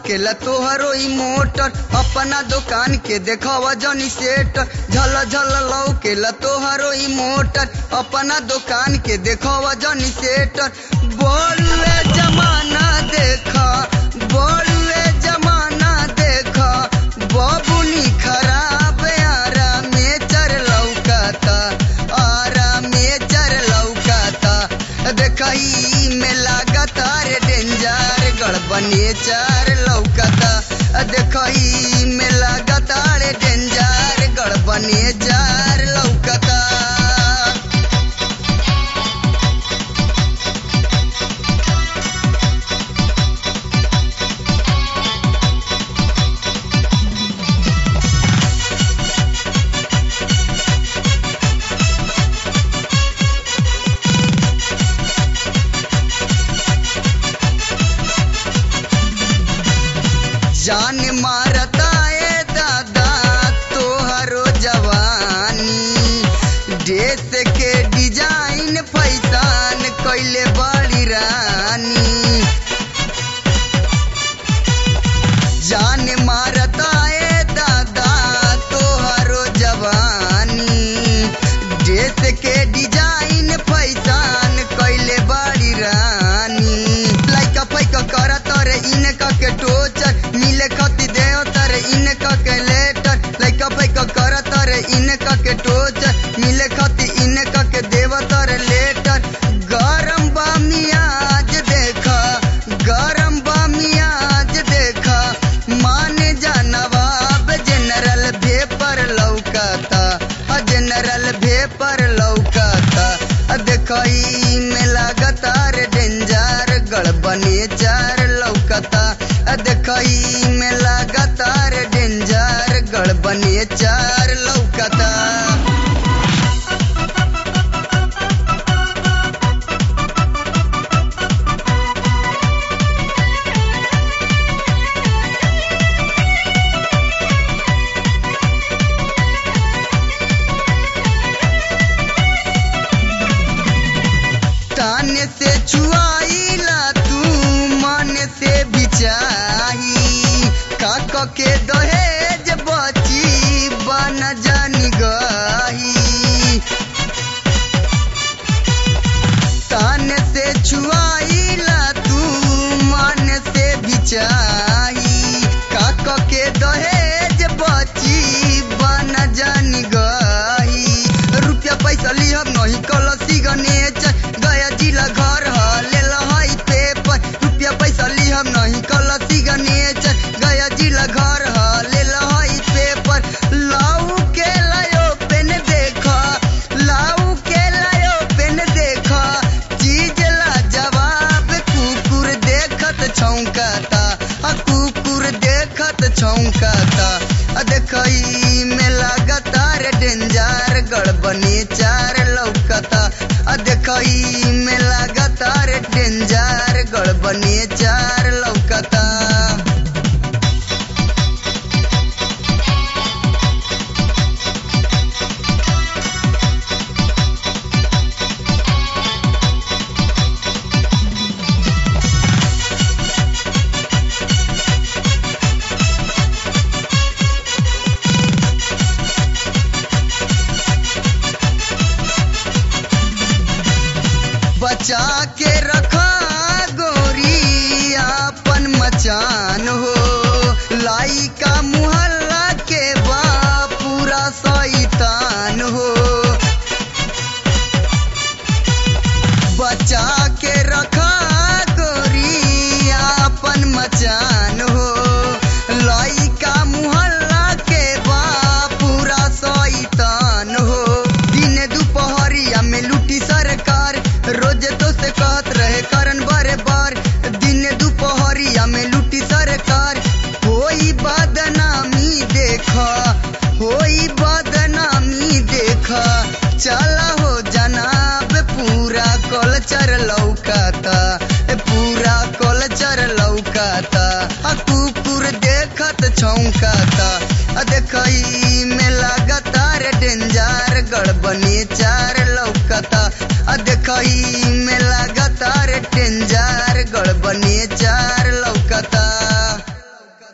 लौकेला तोहरो ई मोटर अपना दुकान के देखवा जनी सेट झल झल लौकेला तोहरो ई मोटर अपना दुकान के देखवा जनी सेट बोलवे जमाना देखा बोलवे जमाना देखा बबुनी खराब आरा में चर लौकाता आरा में चर लौकाता देखई में लागता रे डेंजर गड़बने चार लौकाता देखई में लागता रे डेंजर गड़बने चार लौकाता जान मारता ए दादा तोहरो जवानी ड्रेस के डिजाइन फैसान कैले बड़ी रानी जान मारता ए दादा तोहरो जवानी ड्रेस के डिजाइन फैसान कैले बड़ी रानी लाइका पैका करत रे इनका के टोचर मिले खती देव तर इनका के लेटर लाइका पैका करत रे इनका के टोचर मिले खती इनका के देव तर लेटर गरम बा मियाज देखा गरम बा मियाज देखा माने जा नवाब जनरल भेपर लौकाता अ जनरल भेपर लौकाता अ देखई में लागता रे डेंजर गड़बने चार लौकाता अ देखई में लागता रे डेंजर गड़बने चार लौकाता ताने से छुआईला तू मन से बिचाही काक के दहेज बची बन जानी गही ताने से छुआईला तू मन से बिचाही काक के दहेज बची बन जानी गही रुपया पैसा लिहब नहीं कलसी गणेश गया जिला घर ह ले लहई पेपर रुपया पैसा लिहब नहीं कलसी गणेश गया जिला घर ह ले लहई पेपर लाऊ के लायो पेन देखा लाऊ के लायो पेन देखा चीज ला जवाब कुकुर देखत छौंकाता आ कुकुर देखत छौंकाता आ देखई में लागता रे डेंजर गड़बने चार लौकता आ देखई में लागता रे डेंजर गड़बने चार लौकता बचा के रखा गोरी अपन मचान हो लाई का मुहल्ला के बा पूरा शैतान हो बचा के रखा गोरी अपन मचान हो लाई का मुहल्ला के बा पूरा शैतान हो दिन दुपहरिया में लूटी सरकार रोज तो से कहत रहे करन बारे बार दिन दुपहरिया में लूटी सरकार होई बदनामी देखा होई बदनामी देखा चला हो जनाब पूरा कल्चर लौकाता ए पूरा कल्चर लौकाता आ कुकुर देखत छौंकाता आ देखई में लागता रे डेंजर गड़बने चार लौकता आ देखई में